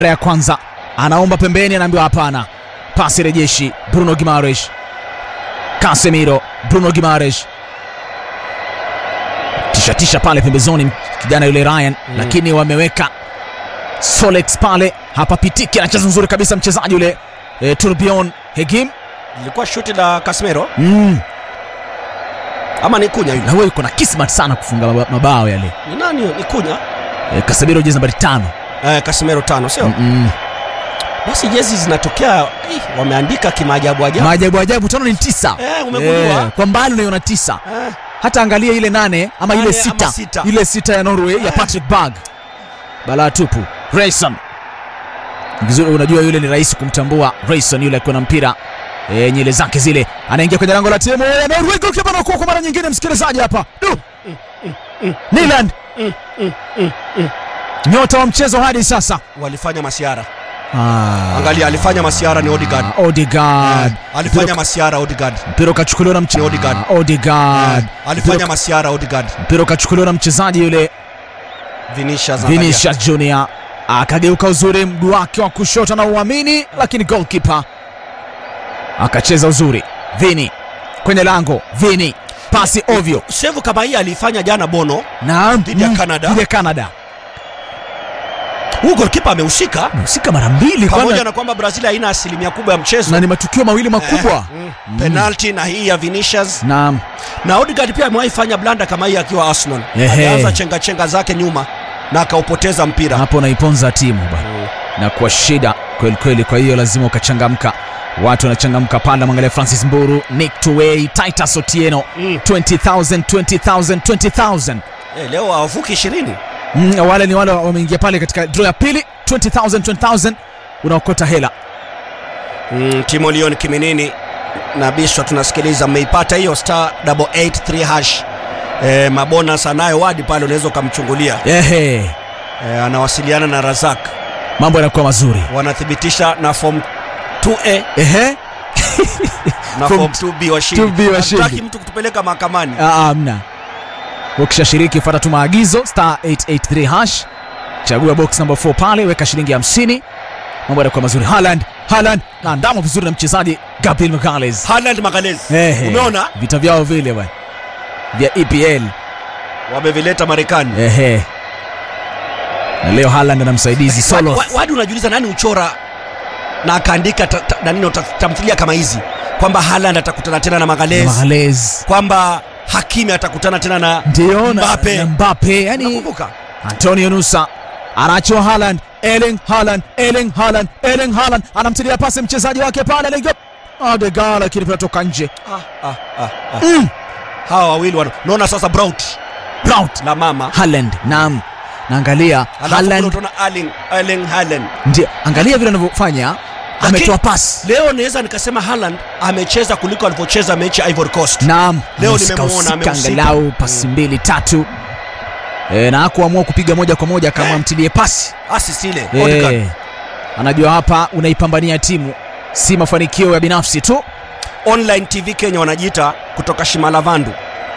ya kwanza anaomba pembeni, anaambiwa hapana, pasi rejeshi. Bruno Gimares, Casemiro, Bruno Gimares tishatisha pale pembezoni, kijana yule Ryan mm. lakini wameweka Solex pale, hapapitiki. Anacheza nzuri kabisa mchezaji yule e, Turbion Hegim Ilikuwa shuti la Casemiro mm. ama ni Kunya yule? na huyo yuko na kismat sana kufunga maba- mabao yale. Ni nani? Ni Kunya? E, Casemiro jezi nambari tano Eh, Casemiro tano sio? mm Basi jezi zinatokea eh, wameandika kimaajabu ajabu. maajabu ajabu, tano ni tisa Eh, umegundua? Eh, kwa mbali unaiona tisa Eh, hata angalia ile nane ama ile Nane ama sita, sita. ile sita ya Norway ya Patrick Berg, balaa tupu. Rayson vizuri, unajua yule ni rahisi kumtambua Rayson, yule akiwa na mpira e, nyele zake zile, anaingia kwenye lango la timu ya Norway. Goalkeeper anakuwa kwa mara nyingine, msikilizaji hapa Du! Nyland nyota wa mchezo hadi sasa walifanya masiara. ah, Angalia alifanya masiara ni Odegaard. Odegaard Eh, alifanya masiara Odegaard. mpira ukachukuliwa na mche- Odegaard. Ah, Odegaard Eh, alifanya masiara Odegaard. mpira ukachukuliwa na mchezaji yule Vinicius angalia. Vinicius Junior akageuka uzuri mguu wake wa kushoto na uamini, lakini goalkeeper akacheza uzuri. Vini kwenye lango, Vini pasi ovyo Sevu kama hii aliifanya jana Bono. na Dhidi ya Canada. dhidi ya Canada. Huyu goalkeeper amehusika Amehusika mara mbili pamoja kwana, na kwamba Brazil haina asilimia kubwa ya mchezo. na ni matukio mawili makubwa Eh, mm. Penalty na hii ya Vinicius na na Odegaard pia amewahi fanya blanda kama hii akiwa Arsenal. Ehe. Alianza chenga chenga zake nyuma na akaupoteza mpira. hapo naiponza timu bwana na kwa shida kweli kweli. Kwa hiyo lazima ukachangamka, watu wanachangamka pale. Mwangalia Francis Mburu, Nick Tuwei, Titus Otieno Mm. 20,000 20,000 20,000 Eh, leo hawavuki 20. Mm, wale ni wale wameingia pale katika draw ya pili 20000 20000 unaokota hela Mm, Timo Leon Kiminini na Bishwa tunasikiliza, mmeipata hiyo star 883 hash. Eh, mabonus anayo wadi pale, unaweza ukamchungulia. ehe Eh, anawasiliana na Razak, mambo yanakuwa mazuri wanathibitisha na form 2A ehe na Form form 2B washindi. 2B washindi. Hataki mtu kutupeleka mahakamani. Ah, ah, mna ukishashiriki fuata tu maagizo star 883 hash chagua box number 4 pale weka shilingi 50 mambo yanakuwa mazuri Haaland Haaland na ndamo vizuri na mchezaji Gabriel Magalhaes Haaland Magalhaes. ehe Umeona? vita vyao vile bwana vya EPL Wamevileta Marekani. ehe na leo Haaland na msaidizi solo Wa- wa- Wadi unajiuliza nani uchora na akaandika ta- ta- nanino ta- tamthilia kama hizi kwamba Haaland atakutana tena na Magalhaes, Magalhaes kwamba Hakimi atakutana tena na ndio na Mbappe. na Mbappe yani Nakumbuka Antonio Nusa anachoa Haaland, Erling Haaland, Erling Haaland, Erling Haaland anamtilia pasi mchezaji wake pale anaingia Odegaard, lakini pinatoka nje. ah, ah, ah, ah. hawa wawili wana- unaona sasa Braut Braut la mama Haaland, naam, naangalia alafu kule Haaland, utaona Erling Erling Haaland. ndio angalia vile anavyofanya, ametoa pasi, Leo naweza nikasema Haaland amecheza kuliko alivyocheza mechi ya Ivory Coast. naam, Leo amehusika- nimemuona, husika amehusika. angalau pasi mbili tatu e, na hakuamua kupiga moja kwa moja, kama Eh. mtilie pasi Assist ile Odegaard. e, anajua hapa unaipambania timu, si mafanikio ya binafsi tu. Online TV Kenya wanajiita kutoka Shimalavandu,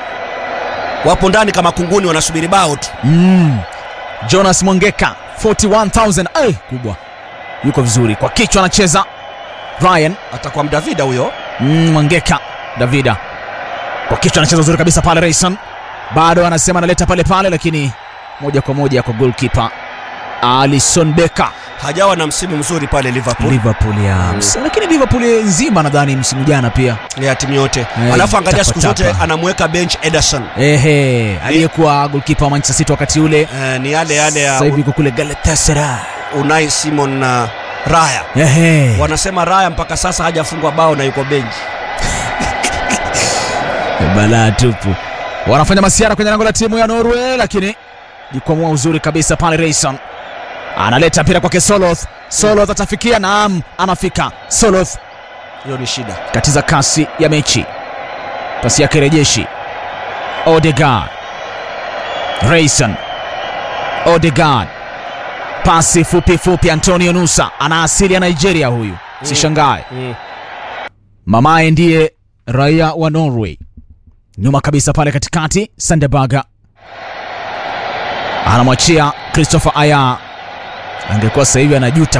wapo ndani kama kunguni, wanasubiri bao tu. Mm. Jonas Mwangeka 41000 ay, kubwa, yuko vizuri kwa kichwa, anacheza Ryan Atakuwa mdavida huyo. mm, Mwangeka Davida kwa kichwa, anacheza vizuri kabisa pale. Rayson bado anasema analeta pale pale, lakini moja kwa moja kwa goalkeeper Alisson Becker Hajawa na msimu mzuri pale Liverpool Liverpool ya Mm. ms- lakini Liverpool nzima nadhani msimu jana pia ya timu yote, Eh, alafu angalia siku tapa, zote tapa. anamweka bench Ederson. ehe, aliyekuwa goalkeeper wa Manchester City wakati ule, Eh, ni yale yale ya sasa hivi yuko kule Galatasaray. Unai Simon na Raya. Ehe. Wanasema Raya mpaka sasa hajafungwa bao na yuko bench. balaa tupu. Wanafanya masiara kwenye lango la timu ya Norway, lakini jikwamua uzuri kabisa pale. Rayson analeta mpira kwake Soloth. Soloth atafikia, naam, anafika. Soloth Hiyo ni shida. katiza kasi ya mechi, pasi yake rejeshi. Odegaard, Rayson, Odegaard, pasi fupi fupi. Antonio Nusa ana asili ya Nigeria huyu, sishangae. Mm. Mamaye ndiye raia wa Norway. Nyuma kabisa pale katikati, Sandebaga anamwachia Christopher Aya. Angekuwa sasa hivi anajuta